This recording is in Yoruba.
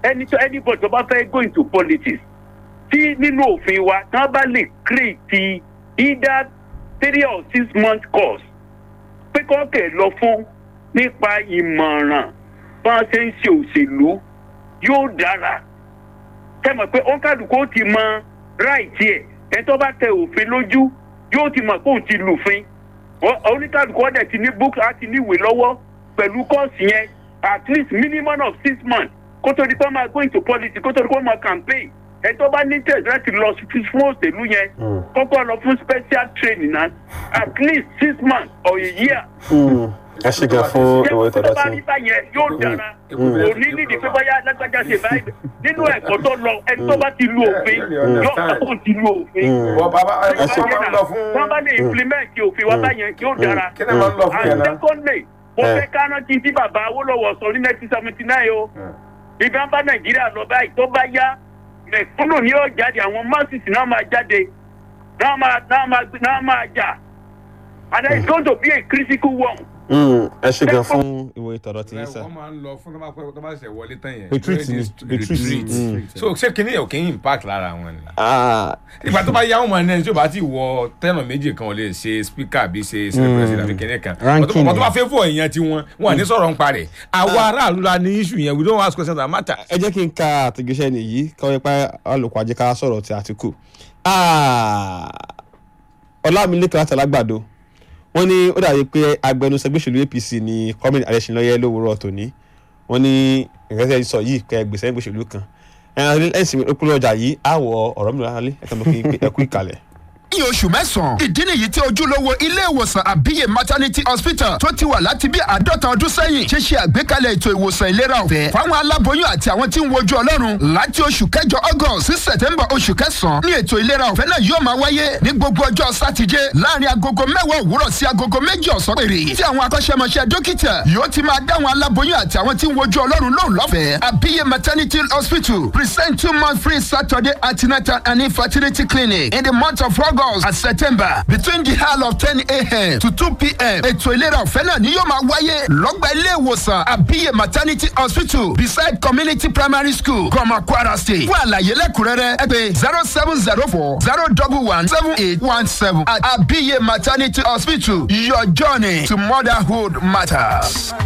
ẹni tó anybody tó bá fẹ́ go into politics tí nínú òfin wa tí wọ́n bá lè create either three or six month course pé kọ́kẹ́ lọ fún nípa ìmọ̀ràn bá a ṣe ń ṣe òṣèlú yóò dára kẹ́mọ̀ pé òǹkàdùkú ó ti mọ ráìtì ẹ̀ ẹ̀ tó bá tẹ òfin lójú yóò ti mọ̀ pé òun ti lùfin Ọ- oníkàdùkú ọ̀dẹ̀ ti ní books á ti ní ìwé lọ́wọ́ pẹ̀lú kọ́ọ̀sì yẹn at least minimum of six months kó tó di pé wọ́n máa go into politics kó tó di pé wọ́n máa campaign ẹ̀ tó bá ní tẹ̀sí láti lọ sí- fún òṣèlú yẹn Mm. kọ́kọ́ lọ fún special training náà at least six months or a year Mm. ẹ ṣe gan fún ṣé ìwé tó ìtọ́jú bá sí rí báyẹn yóò dára Mm. kò ní nídìí pé bóyá lágbájá ṣe báyìí nínú ẹ̀kọ́ tó lọ ẹni tó bá ti lu òfin Mm. yóò kó ti lu òfin Mm. wọ́n bàbá ẹ Ẹ ṣe- máa ń lọ fún. wọ́n bá lè implement òfin wa báyẹn yóò dára kí ni máa ń lọ fún yẹn and náà. secondly mo Eh. fẹ́ ká rántí tí bàbá awolowo sọ ní nineteen seventy nine o ìgbà bá nàìjíríà lọ báyìí tó bá yá mẹ̀kúnnù ni yóò jáde àwọn masses náà máa jáde náà máa náà máa náà máa jà and then it's going to be a critical one. Mm. ẹ ṣe gan fún ìwé ìtọ́jú tí yín sá. wọ́n máa ń lọ fún tó bá pẹ́ tó bá ṣẹ̀ wọlé tán yẹn. Retreat ni, retreat. Mm. so ṣé kinní yẹn ò kí ń impact lára wọn ni. Ah, ìgbà tó bá yá wọn ní ẹni tí o bá ti wọ tẹ́nà méjì kan ò lè ṣe speaker bí ṣe ṣe president àbí kinní kan. Ranking ọ̀tọ̀ tó bá yẹn. fẹ́ fọ èèyàn tí wọn wọn à ní sọ̀rọ̀ ń parẹ̀. àwa aráàlú la ní issue yẹn we don't ask questions that matter. ẹ jẹ́ kí n ka àtẹ̀gẹ́sẹ́ nìyí kọ́ ẹ pa alùpùpù àjẹká sọ̀rọ̀ ti àtìkù. Ah, ọlámilékan láti alágbàdo wọ́n ní ó dàbí pé agbẹnusọ gbèsèlú apc ní kọ́mìn adéṣinlọ́yẹ lówùúrọ̀ tòní wọ́n ní ìrẹsẹ̀ sọ yìí kẹ́ gbèsè gbèsèlú kan ẹ̀sìn ìpínlẹ̀ ọjà yìí àwọ̀ ọ̀rọ̀ mi lọ́lẹ́ ẹ̀ka mọ̀ kí ẹ kú ìkàlẹ̀. ní oṣù mẹ́sàn-án ìdí nìyí tí ojúlówó ilé ìwòsàn àbíyè maternity hospital tó ti wà láti bí àádọ́ta ọdún sẹ́yìn ṣe ṣe àgbékalẹ̀ ètò ìwòsàn ìlera ọ̀fẹ́ fáwọn aláboyún àti àwọn tí ń wojú ọlọ́run láti oṣù kẹjọ august sí september oṣù kẹsàn-án ní ètò ìlera ọ̀fẹ́ náà yóò máa wáyé ní gbogbo ọjọ́ sátidé láàrin agogo mẹ́wàá òwúrọ̀ sí agogo méjì ọ̀sán péré tí àwọn akọ́ṣẹ́mọṣẹ́ dókítà yóò ti máa dáwọn aláboyún àti àwọn tí ń wojú ọlọ́run lóhùn lọ́fẹ̀ẹ́ àbíyè maternity hospital present two month free saturday antenatal and infertility clinic in the month of august and september between the hour of ten a.m. to two p.m. ètò ìlera ọ̀fẹ́ náà ni yóò máa wáyé lọ́gbà ilé ìwòsàn àbíyè maternity hospital beside community primary school gọmọ kwara state fún àlàyé lẹ́kùnrẹ́rẹ́ ẹ pè zero seven zero four zero double one seven eight one seven at àbíyè maternity hospital your journey to motherhood matters.